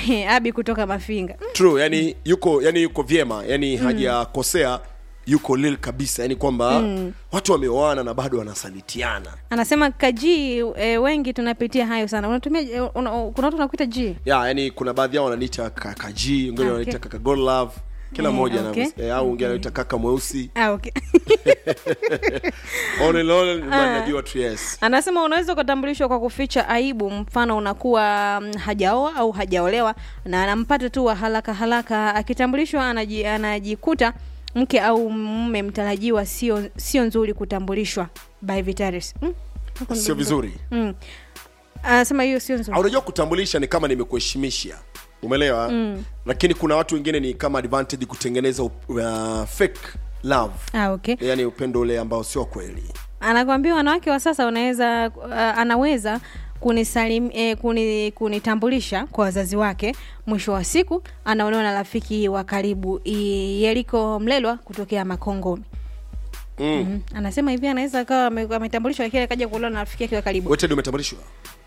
abi kutoka mafinga Mm, true yani yuko yani yuko vyema yani hajakosea yuko lil kabisa yani kwamba watu wameoana na bado wanasalitiana anasema kaji e, wengi tunapitia hayo sana unatumia e, una, kuna watu wanakuita g ya yani kuna baadhi yao wananiita kakaji wengine Okay. wanaita kaka God love kila Eh, mmoja okay. okay. au wengine anaita kaka mweusi ah, okay. all in all man najua tu yes anasema unaweza ukatambulishwa kwa kuficha aibu mfano unakuwa mm, hajaoa au hajaolewa na anampata tu wa haraka haraka akitambulishwa anaji, anajikuta mke au mume mtarajiwa sio sio nzuri kutambulishwa by Vitaris. Mm? Hapo sio ndo- vizuri Mm. Anasema hiyo sio Ah, nzuri. unajua kutambulisha ni kama nimekuheshimisha umeelewa mm. lakini kuna watu wengine ni kama advantage kutengeneza uh, fake love Ah, okay. yani upendo ule ambao sio wa kweli anakwambia wanawake wa sasa wanaweza uh, anaweza kunisalim, eh, kuni, kunitambulisha kwa wazazi wake mwisho wa siku anaolewa na rafiki wa karibu I- yeliko mlelwa kutokea makongo mm. mm. anasema hivi anaweza akawa ame- ametambulishwa lakini akaja kuolewa na rafiki yake wa karibu wote ndio umetambulishwa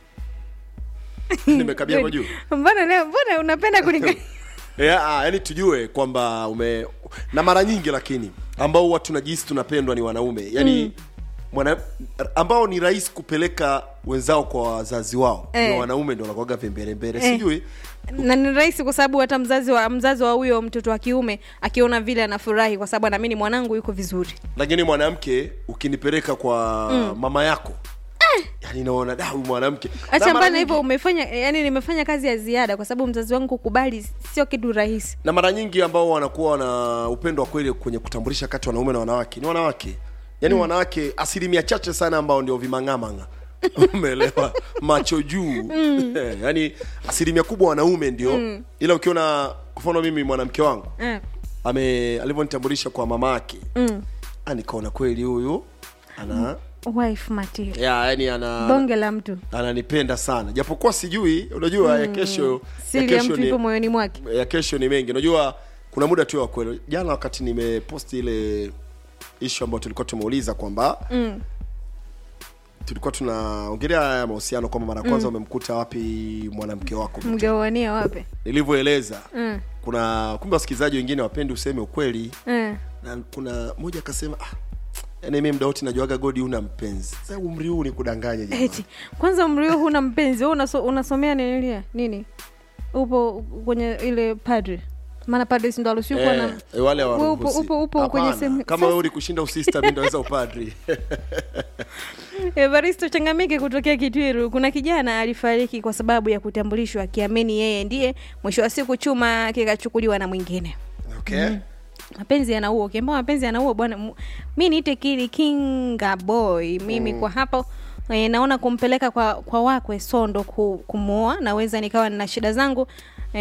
nimekabia hapa juu mbona leo mbona unapenda kulinga yeah, ah, yani tujue kwamba ume na mara nyingi lakini ambao huwa tunajihisi tunapendwa ni wanaume yani mm. mwana ambao ni rahisi kupeleka wenzao kwa wazazi wao Eh. ni wanaume ndio wanakuwaga vembelembele Eh. sijui na ni rahisi kwa sababu hata mzazi wa mzazi wa huyo mtoto wa kiume akiona vile anafurahi kwa sababu anaamini mwanangu yuko vizuri lakini mwanamke ukinipeleka kwa mama yako yani naona da huyu mwanamke Na acha mara mbana nyingi- hivyo umefanya yani nimefanya kazi ya ziada kwa sababu mzazi wangu kukubali sio kitu rahisi na mara nyingi ambao wanakuwa na upendo wa kweli kwenye kutambulisha kati ya wanaume na wanawake ni wanawake yaani mm. wanawake asilimia chache sana ambao ndio vimang'amang'a umeelewa macho juu mm. yaani asilimia kubwa wanaume ndio mm. ila ukiona kwa mfano mimi mwanamke wangu eh. ame alivyonitambulisha kwa mama yake mm. ah, nikaona kweli huyu ana wife material ya yani ana bonge la mtu ananipenda sana japokuwa sijui unajua ya kesho ya siri ya kesho mtu ni, ipo moyoni mwake ya kesho ni mengi unajua kuna muda tu wa kweli jana wakati nimeposti ile ishu ambayo tulikuwa tumeuliza kwamba mm. tulikuwa tunaongelea haya mahusiano kwamba mara ya kwanza umemkuta wapi mwanamke wako mgawania wape nilivyoeleza mm. kuna kumbe wasikilizaji wengine wapendi useme ukweli mm. na kuna mmoja akasema ah, yani mi mda wote najuaga godi una mpenzi sasa umri huu ni kudanganya jamaa eti kwanza umri huu huna mpenzi wewe unaso, unasomea ninilia nini upo kwenye ile padre maana padre si ndo aruhusiwi kuwa na Eh, wale Wewe upo- hawaruhusi. upo- upo kwenye Hapana. sehemu- kama sasa- wewe ulikushinda usista mi ndaweza upadri Evaristo Changamike kutokea Kitwiru, kuna kijana alifariki kwa sababu ya kutambulishwa akiamini yeye ndiye. Mwisho wa siku chuma kikachukuliwa na mwingine. okay Mapenzi yanaua, ukiambia mapenzi yanaua bwana, mu- mi niite kili kinga boy mimi kwa hapo e, naona kumpeleka kwa kwa wakwe Sondo ku, kumuoa, naweza nikawa nina shida zangu e,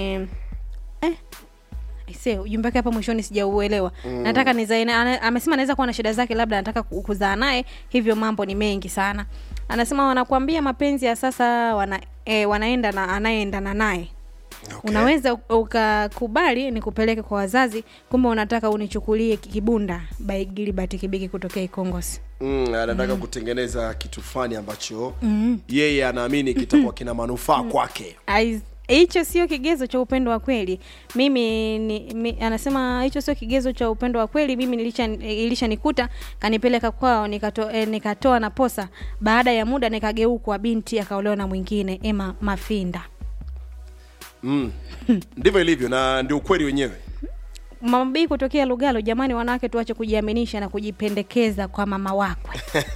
eh, Aise, ujumbe wake hapa mwishoni sijauelewa. Nataka nizae na- ana- amesema anaweza kuwa na shida zake, labda anataka ku- kuzaa naye, hivyo mambo ni mengi sana. Anasema wanakuambia mapenzi ya sasa wana, e, wanaenda na anayeendana naye Okay. unaweza u- ukakubali nikupeleke kwa wazazi, kumbe unataka unichukulie ki- kibunda by Gilbert Kibiki kutokea Ikongosi. mm, anataka kutengeneza kitu fulani ambacho yeye anaamini kitakuwa kina manufaa kwake Ais- hicho sio kigezo cha upendo wa kweli mimi ni, mi, anasema hicho sio kigezo cha upendo wa kweli mimi nilisha ilishanikuta kanipeleka kwao nikato, eh, nikatoa na posa baada ya muda nikageukwa binti akaolewa na mwingine ema mafinda mm. ndivyo ilivyo na ndio ukweli wenyewe mama bii kutokea lugalo jamani wanawake tuache kujiaminisha na kujipendekeza kwa mama wakwe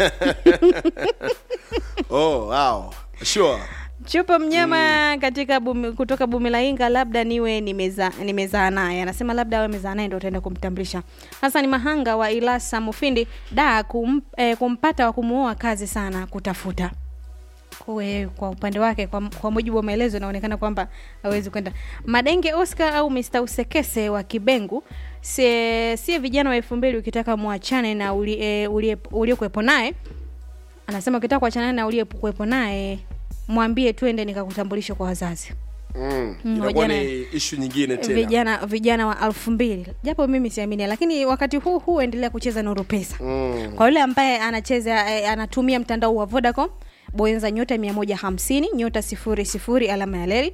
oh wow sure chupa mnyama katika bumi, kutoka bumilainga labda niwe nimeza- nimezaa naye anasema labda awe mezaa naye ndo utaenda kumtambulisha hasan mahanga wa ilasa mufindi da kum, eh, kumpata wa kumuoa kazi sana kutafuta Kwe, kwa upande wake kwa, kwa mujibu wa maelezo inaonekana kwamba hawezi kwenda madenge oscar au mr usekese wa kibengu sie, sie vijana wa elfu mbili ukitaka mwachane na uli- eh, ulie- uliyekuwepo naye anasema ukitaka kuachana na uliyekuwepo naye mwambie twende nikakutambulisha kwa wazazi mm. Mm, inakuwa vijana- ni ishu nyingine tena vijana vijana wa elfu mbili japo mimi siamini lakini wakati huu huu endelea kucheza nuru pesa mm. kwa yule ambaye anacheza eh, anatumia mtandao wa vodacom bonyeza nyota mia moja hamsini nyota sifuri sifuri alama ya leri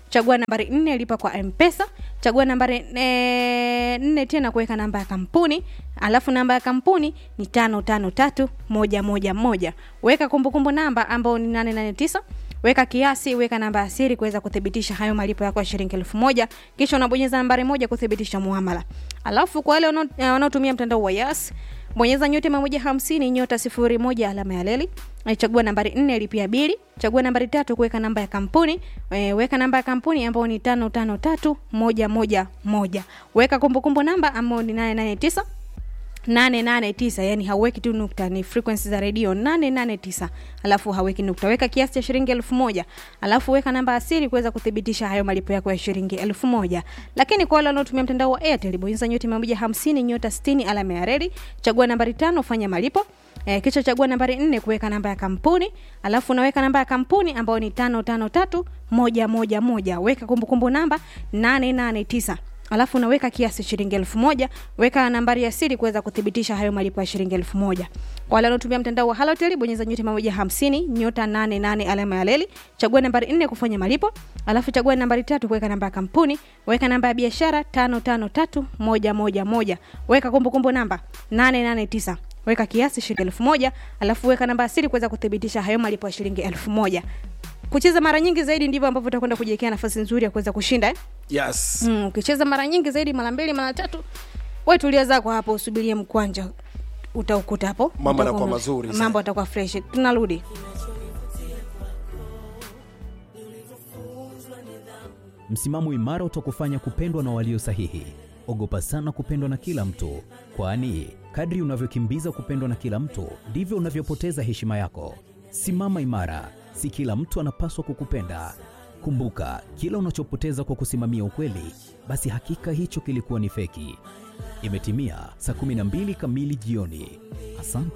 chagua nambari nne lipa kwa mpesa chagua nambari e, nne tena kuweka namba ya kampuni alafu namba ya kampuni ni tano tano tatu moja moja moja weka kumbukumbu namba ambao ni nane nane tisa weka kiasi weka namba ya siri kuweza kuthibitisha hayo malipo yako ya shilingi elfu moja kisha unabonyeza nambari moja kuthibitisha muamala alafu kwa wale wanao- eh, wanaotumia mtandao wa yas bonyeza nyota mia moja hamsini nyota sifuri moja alama ya leli Eh, chagua nambari nne lipia bili chagua nambari tatu kuweka namba ya kampuni e, weka namba ya kampuni ambayo ni tano tano tatu moja moja moja weka kumbukumbu namba ambayo ni nane nane tisa 889 yani hauweki tu nukta ni frequency za redio 889 alafu haweki nukta weka kiasi cha shilingi elfu moja alafu weka namba asili kuweza kuthibitisha hayo malipo yako ya shilingi elfu moja lakini kwa wale wanaotumia mtandao wa airtel bonyeza nyota 150 nyota 60 alama ya reli chagua nambari tano fanya malipo E, kisha chagua nambari nne kuweka namba ya kampuni alafu unaweka namba ya kampuni ambayo ni tano tano tatu moja moja moja weka kumbukumbu namba 889 alafu unaweka kiasi shilingi elfu moja weka nambari ya siri kuweza kuthibitisha hayo malipo ya shilingi elfu moja kwa wale wanaotumia mtandao wa halotel bonyeza nyota mia moja hamsini nyota nane nane alama ya leli chagua nambari nne kufanya malipo alafu chagua nambari tatu kuweka namba ya kampuni weka namba ya biashara tano tano tatu moja moja moja weka kumbukumbu namba nane nane tisa weka kiasi shilingi elfu moja alafu weka namba ya siri kuweza kuthibitisha hayo malipo ya shilingi elfu moja kucheza mara nyingi zaidi ndivyo ambavyo utakwenda kujiwekea nafasi nzuri ya kuweza kushinda eh? yes mm, ukicheza mara nyingi zaidi mara mbili mara tatu we tulia zako hapo usubirie mkwanja utaukuta hapo Mambo Utakuwa yanakuwa una- mazuri sana. mambo atakuwa fresh tunarudi Msimamo imara utakufanya kupendwa na walio sahihi. Ogopa sana kupendwa na kila mtu, kwani kadri unavyokimbiza kupendwa na kila mtu ndivyo unavyopoteza heshima yako. Simama imara, si kila mtu anapaswa kukupenda. Kumbuka, kila unachopoteza kwa kusimamia ukweli, basi hakika hicho kilikuwa ni feki. Imetimia saa 12 kamili jioni. Asante.